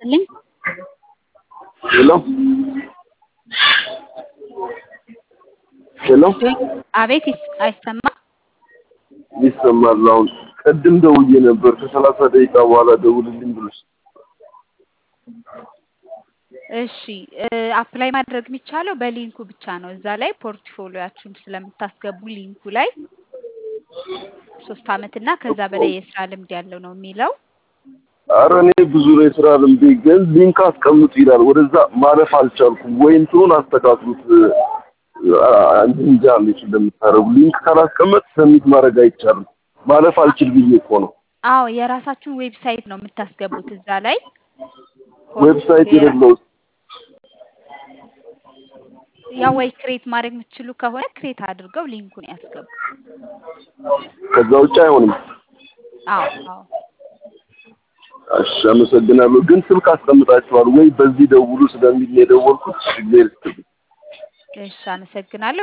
ይስጥልኝ። ሄሎ ሄሎ አቤት ይስ- አይሰማም? ይሰማል። አሁን ቅድም ደውዬ ነበር ከሰላሳ ደቂቃ በኋላ ደውልልኝ ብሎሽ እሺ እ አፕላይ ማድረግ የሚቻለው በሊንኩ ብቻ ነው። እዛ ላይ ፖርትፎሊዮአችሁን ስለምታስገቡ ሊንኩ ላይ ሶስት አመት እና ከዛ በላይ የስራ ልምድ ያለው ነው የሚለው። አረ እኔ ብዙ ነው የስራ ልምዴ፣ ግን ሊንክ አስቀምጡ ይላል። ወደዛ ማለፍ አልቻልኩም። ወይ እንትኑን አስተካክሉት። አ- እንጃ እንዴት እንደምታደርጉ ሊንክ ካላስቀመጥ ሰሚት ማድረግ አይቻልም። ማለፍ አልችል ብዬ እኮ ነው። አዎ የራሳችሁን ዌብሳይት ነው የምታስገቡት እዛ ላይ ዌብሳይት የራ- የሌለው ያው ወይ ክሬት ማድረግ የምትችሉ ከሆነ ክሬት አድርገው ሊንኩን ያስገቡ። ከዛ ውጭ አይሆንም። አዎ አዎ እሺ አመሰግናለሁ። ግን ስልክ አስቀምጣችኋል ወይ በዚህ ደውሉ ስለሚል ነው የደወልኩት። እግዚአብሔር ይስጥልኝ። እሺ አመሰግናለሁ።